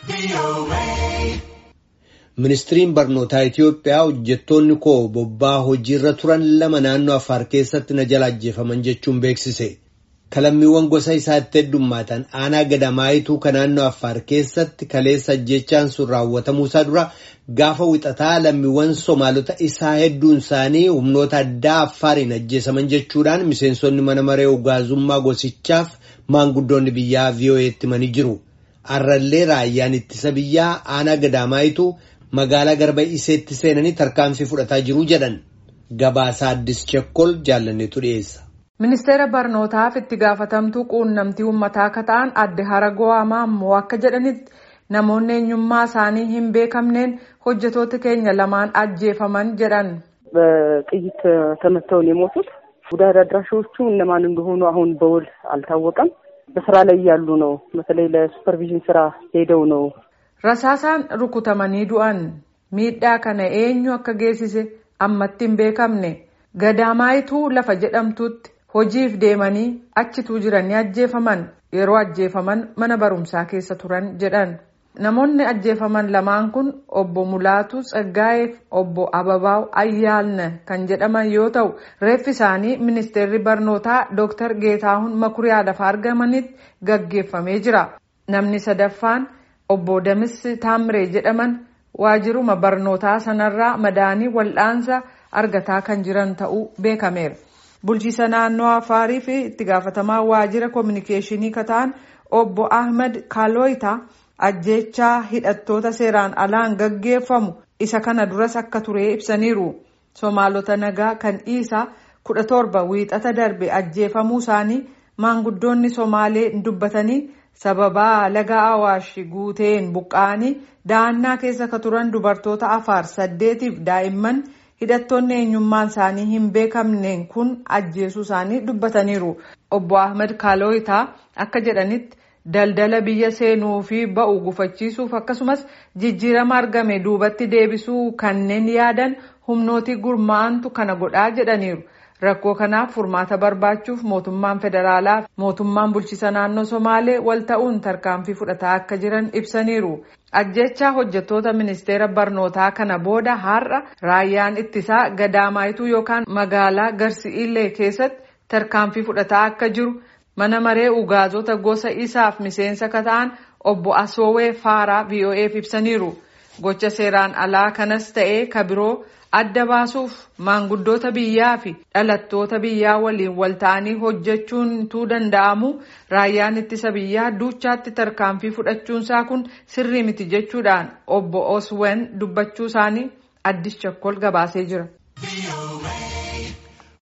Ministiriin barnootaa Itiyoophiyaa hojjettoonni koo bobbaa hojiirra turan lama naannoo Affaar keessatti na jala ajjeefaman jechuun beeksise. Kalammiiwwan gosa isaatti heddummaatan aanaa gadamaayituu kan naannoo Affaar keessatti kaleessa ajjechaan sun raawwatamuusaa dura gaafa wixataa lammiiwwan Somaalota isaa hedduun isaanii humnoota addaa Affaariin ajjeesaman jechuudhaan miseensonni mana maree ugaazummaa gosichaaf maanguddoonni biyyaa VOA'tti himanii jiru. Arrallee raayyaan ittisa biyyaa aanaa gadamaayituu magaalaa garba iseetti seenanii tarkaanfii fudhataa jiru jedhan. Gabaasaa Addis Chekkol jaallanneetu dhiyeessa. Ministeera barnootaaf itti gaafatamtuu quunnamtii uummataa akka ta'an adde Haragoo Amaammoo akka jedhanitti namoonni eenyummaa isaanii hin beekamneen hojjetoota keenya lamaan ajjeefaman jedhan. በጥይት ተመተው ነው የሞቱት። ጉዳት አድራሾቹ እነማን እንደሆኑ አሁን በውል አልታወቀም። በስራ ላይ ያሉ ነው። በተለይ ለሱፐርቪዥን ስራ ሄደው ነው Rasaasaan rukutamanii du'an miidhaa kana eenyu akka geessise ammatti hin beekamne gadamaayituu lafa jedhamtutti hojiif deemanii achituu jiranii ajjeefaman yeroo ajjeefaman mana barumsaa keessa turan jedhan namoonni ajjeefaman lamaan kun obbo Mulaatu Tsaggaa'eef obbo Ababaaw Ayyaalna kan jedhaman yoo ta'u reeffi isaanii ministeerri barnootaa Dr. Geetaahun Makuriyaa lafa argamanitti gaggeeffamee jira namni sadaffaan. Obbo Damis Taamree jedhaman waajiruma barnootaa sanarraa madaanii wal'aansa argataa kan jiran ta'uu beekameera. Bulchiisa naannoo Afaarii fi itti gaafatamaa waajira koominikeeshinii kataan obbo Ahmed Kaaloyitaa ajjechaa hidhattoota seeraan alaan gaggeeffamu isa kana duras akka ture ibsaniiru. Somaalota nagaa kan dhiisaa kudha torba wiixata darbe ajjeefamuu isaanii maanguddoonni Somaalee dubbatanii. sababaa laga awaash guuteen buqqa'anii dahannaa keessa ka turan dubartoota afaar saddeetiif daa'imman hidhattoonni eenyummaan isaanii hin beekamneen kun ajjeesuu isaanii dubbataniiru obbo ahmed kaaloyitaa akka jedhanitti daldala biyya seenuu fi ba'u gufachiisuuf akkasumas jijjiirama argame duubatti deebisuu kanneen yaadan humnooti gurmaa'antu kana godhaa jedhaniiru. rakkoo kanaaf furmaata barbaachuuf mootummaan federaalaa mootummaan bulchiisa naannoo somaalee wal ta'uun tarkaanfii fudhataa akka jiran ibsaniiru ajjechaa hojjettoota ministeera barnootaa kana booda har'a raayyaan ittisaa gadamaayituu yookaan magaalaa garsi'iillee keessatti tarkaanfii fudhataa akka jiru mana maree ugaazota gosa isaaf miseensa ka ta'an obbo asoowee faaraa vo'eef ibsaniiru gocha seeraan alaa kanas ta'ee ka biroo. adda baasuuf maanguddoota biyyaa fi dhalattoota biyyaa waliin wal ta'anii hojjechuun tuu danda'amu raayyaan ittisa biyyaa duuchaatti tarkaanfii fudhachuunsaa kun sirrii miti jechuudhaan obbo oswen dubbachuu isaanii addis chakkol gabaasee jira.